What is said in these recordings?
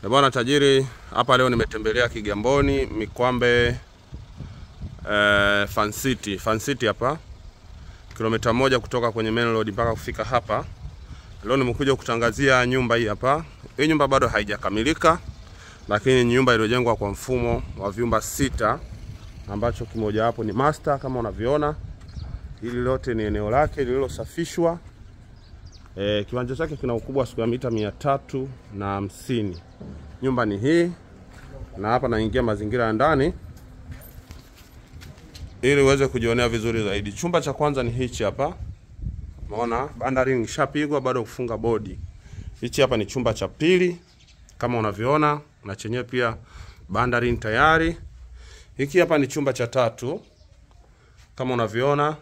Eh, Bwana tajiri, hapa leo nimetembelea Kigamboni Mikwambe eh, Fan City. Fan City hapa kilomita moja kutoka kwenye main road mpaka kufika hapa. Leo nimekuja kutangazia nyumba hii hapa. Hii nyumba bado haijakamilika, lakini ni nyumba iliyojengwa kwa mfumo wa vyumba sita ambacho kimoja hapo ni master kama unavyoona. Hili lote ni eneo lake lililosafishwa. E, kiwanja chake kina ukubwa wa square mita mia tatu na hamsini. Nyumba ni hii, na hapa naingia mazingira ya ndani ili uweze kujionea vizuri zaidi. Chumba cha kwanza ni hichi hapa, umeona bandari ishapigwa, bado kufunga bodi. Hichi hapa ni chumba cha pili kama unavyoona, na chenyewe pia bandari tayari. Hiki hapa ni chumba cha tatu kama unavyoona,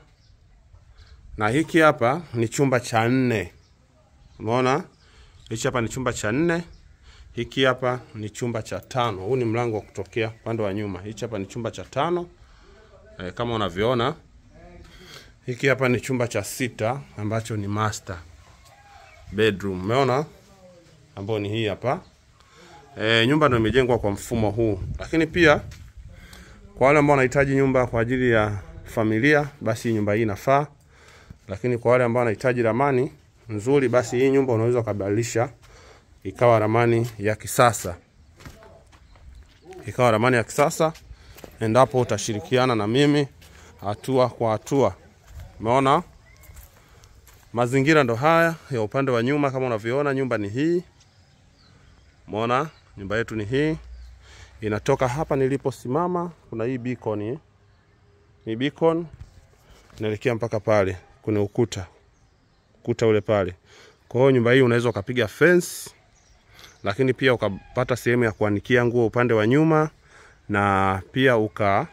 na hiki hapa ni chumba cha nne. Umeona, hichi hapa ni chumba cha nne, hiki hapa ni chumba cha tano. Huu ni mlango wa kutokea upande wa nyuma. Hichi hapa ni chumba cha tano e, kama unavyoona. Hiki hapa ni chumba cha sita ambacho ni master bedroom. Umeona, ambao ni hii hapa. E, nyumba ndio imejengwa kwa mfumo huu, lakini pia kwa wale ambao wanahitaji nyumba kwa ajili ya familia, basi nyumba hii inafaa. Lakini kwa wale ambao wanahitaji ramani nzuri, basi hii nyumba unaweza ukabadilisha ikawa ramani ya kisasa, ikawa ramani ya kisasa endapo utashirikiana na mimi hatua kwa hatua. Umeona, mazingira ndo haya ya upande wa nyuma, kama unavyoona, nyumba ni hii. Umeona, nyumba yetu ni hii, inatoka hapa niliposimama, kuna hii beacon hii, hii beacon inaelekea mpaka pale kuna ukuta ukuta ule pale. Kwa hiyo nyumba hii unaweza ukapiga fence, lakini pia ukapata sehemu ya kuanikia nguo upande wa nyuma, na pia uka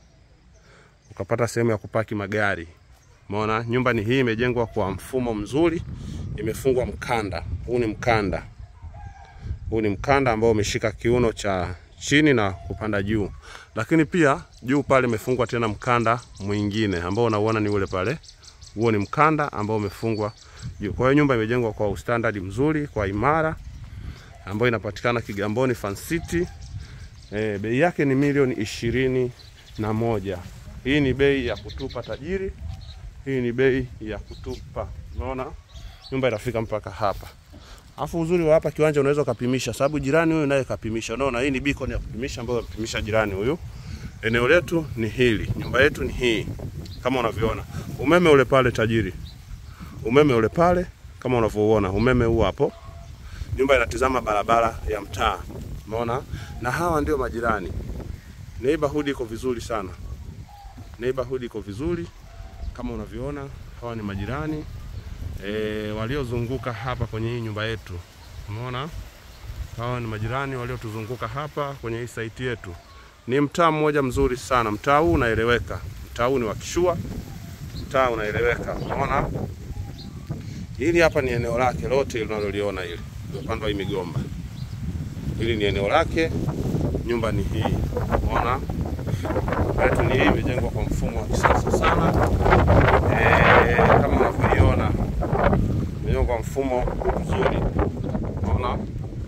ukapata sehemu ya kupaki magari. Umeona, nyumba ni hii, imejengwa kwa mfumo mzuri, imefungwa mkanda. Huu ni mkanda, huu ni mkanda ambao umeshika kiuno cha chini na kupanda juu, lakini pia juu pale imefungwa tena mkanda mwingine ambao unauona ni ule pale huo ni mkanda ambao umefungwa juu. Kwa hiyo nyumba imejengwa kwa ustandard mzuri, kwa imara, ambayo inapatikana Kigamboni Fan City. E, bei yake ni milioni ishirini na moja. Hii ni bei ya kutupa tajiri, hii ni bei ya kutupa. Unaona nyumba inafika mpaka hapa, alafu uzuri wa hapa kiwanja unaweza ukapimisha, sababu jirani huyu naye kapimisha. Unaona hii ni beacon ya kupimisha ambayo amepimisha jirani huyu. Eneo letu ni hili, nyumba yetu ni hii kama unavyoona umeme ule pale tajiri, umeme ule pale kama unavyoona, umeme huu hapo. Nyumba inatizama barabara ya mtaa, umeona, na hawa ndio majirani. Neighborhood iko vizuri sana, neighborhood iko vizuri kama unavyoona, hawa ni majirani e, waliozunguka hapa kwenye hii nyumba yetu, umeona, hawa ni majirani waliotuzunguka hapa kwenye hii site yetu. Ni mtaa mmoja mzuri sana, mtaa huu unaeleweka mtaa huu ni wa kishua, mtaa unaeleweka. Unaona, hili hapa ni eneo lake lote unaloliona hili upande wa migomba, hili ni eneo lake. Nyumba ni hii, unaona yetu ni hii, imejengwa kwa mfumo wa kisasa sana e, kama unavyoiona imejengwa kwa mfumo mzuri, unaona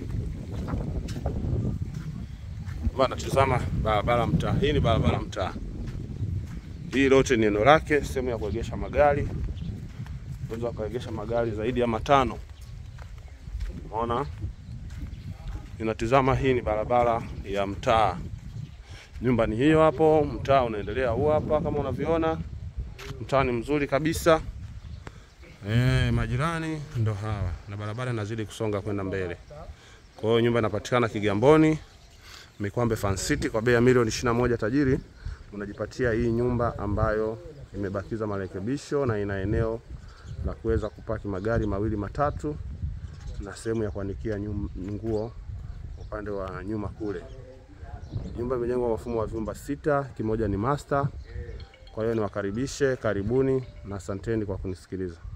bana. Tazama barabara mtaa, hii ni barabara mtaa hii lote ni eneo lake, sehemu ya kuegesha magari. Unaweza kuegesha magari zaidi ya matano. Unaona, ninatizama, hii ni barabara ya mtaa. Nyumba ni hiyo hapo, mtaa unaendelea huu hapa, kama unavyoona, mtaa ni mzuri kabisa. E, majirani ndo hawa na barabara inazidi kusonga kwenda mbele. Kwa hiyo nyumba inapatikana Kigamboni Mikwambe Fan City kwa bei ya milioni ishirini na moja tajiri unajipatia hii nyumba ambayo imebakiza marekebisho na ina eneo la kuweza kupaki magari mawili matatu na sehemu ya kuanikia nguo upande wa nyuma kule. Nyumba imejengwa kwa mfumo wa vyumba sita, kimoja ni master. Kwa hiyo niwakaribishe, karibuni na asanteni kwa kunisikiliza.